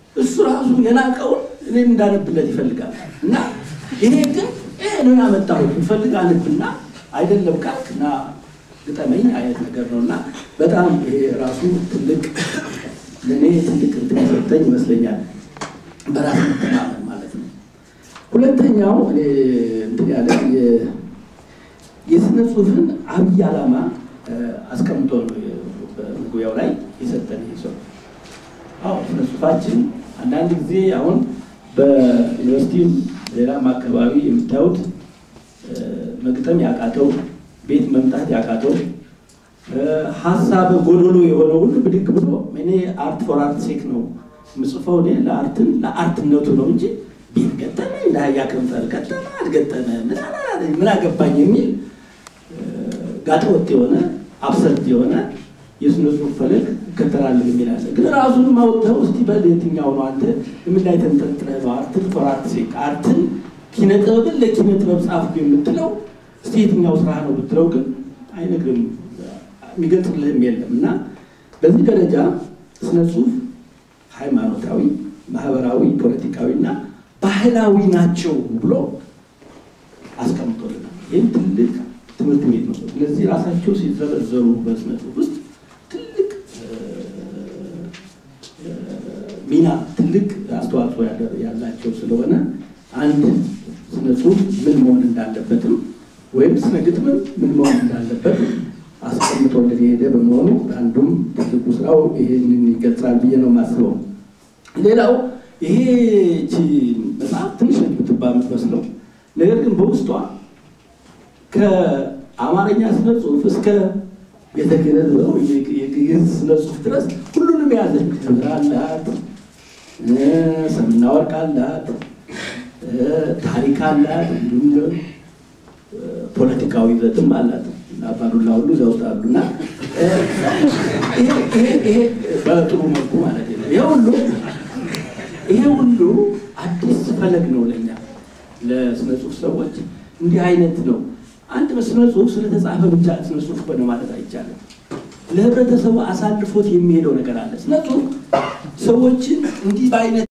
እሱ ራሱ የናቀውን እኔም እንዳነብለት ይፈልጋል እና ይሄ ግን ይሄ ነው ያመጣሁት ብፈልግ አነብና አይደለም ካልክ እና ግጠመኝ አይነት ነገር ነው እና በጣም ይሄ ራሱ ትልቅ ለእኔ ትልቅ እንትን የሰጠኝ ይመስለኛል። በራስ መተማመን ማለት ነው። ሁለተኛው እኔ እንትን ያለ የ- የስነ ጽሁፍን አብይ ዓላማ እ፣ አስቀምጦ ነው የ- በመግቢያው ላይ የሰጠን ይህ ሰው። አዎ ስነ ጽሁፋችን አንዳንድ ጊዜ አሁን በዩኒቨርሲቲም ሌላም አካባቢ የምታዩት እ፣ መግጠም ያቃተው ቤት መምጣት ያቃተው እ፣ ሀሳብ ጎዶሎ የሆነ ሁሉ ብድግ ብሎ እኔ አርት ፎር አርት ሴክ ነው የምጽፈው እኔ ለአርትን ለአርትነቱ ነው እንጂ ቤት ገጠመ እንዳያ ከንፈር ገጠመ አልገጠመ ምን አላለ ምን አገባኝ የሚል ጋጠወጥ የሆነ አብሰርድ የሆነ የስነ ጽሁፍ ፈለግ እከተላለሁ የሚል አለ። ግን ራሱን ማውጥተው እስቲ በል የትኛው ነው አንተ ምን ላይ ተንጠልጥለህ ነው አርትን ፎር አርት ሴክ አርትን ኪነ ጥበብን ለኪነ ጥበብ ጻፍኩ የምትለው እስቲ የትኛው ስራ ነው ብትለው ግን አይነግርም፣ የሚገልጽልህም የለም። እና በዚህ ደረጃ ስነ ጽሁፍ ሃይማኖታዊ፣ ማህበራዊ፣ ፖለቲካዊ እና ባህላዊ ናቸው ብሎ አስቀምጦልናል። ይህም ትልቅ ትምህርት ቤት ነው። እነዚህ ራሳቸው ሲዘረዘሩ በስነ ጽሁፍ ውስጥ ትልቅ እ፣ እ፣ ሚና ትልቅ አስተዋጽኦ ያደ- ያላቸው ስለሆነ አንድ ስነ ጽሁፍ ምን መሆን እንዳለበትም ወይም ስነ ግጥምም ምን መሆን እንዳለበት አስቀምጦልን የሄደ በመሆኑ አንዱም ትልቁ ስራው ይሄንን ይገልጻል ብዬ ነው የማስበው። ሌላው ይሄ ቺ መጽሐፍ ትንሽ ነች የምትባል የምትመስለው ነገር ግን በውስጧ ከአማርኛ ስነ ጽሁፍ እስከ ቤተ ክህነት ነው የግዕዝ ስነ ጽሁፍ ድረስ ሁሉንም የያዘች ክብር አላት፣ እ፣ ሰምና ወርቅ አላት፣ እ፣ ታሪክ አላት፣ እንዲሁም እ፣ ፖለቲካዊ ይዘትም አላት። እና አባዱላ ሁሉ እዚያ ውስጥ አሉ እና እ፣ ይሄ- ይሄ- ይሄ በጥሩ መልኩ ማለት ነው ይሄ ሁሉ ይሄ ሁሉ አዲስ ፈለግ ነው ለኛ ለስነ ጽሁፍ ሰዎች እንዲህ አይነት ነው። አንድ በስነ ጽሁፍ ስለተጻፈ ብቻ ስነ ጽሁፍ ሆነ ማለት አይቻልም። ለህብረተሰቡ አሳልፎት የሚሄደው ነገር አለ። ስነ ጽሁፍ ሰዎችን እንዲህ በአይነት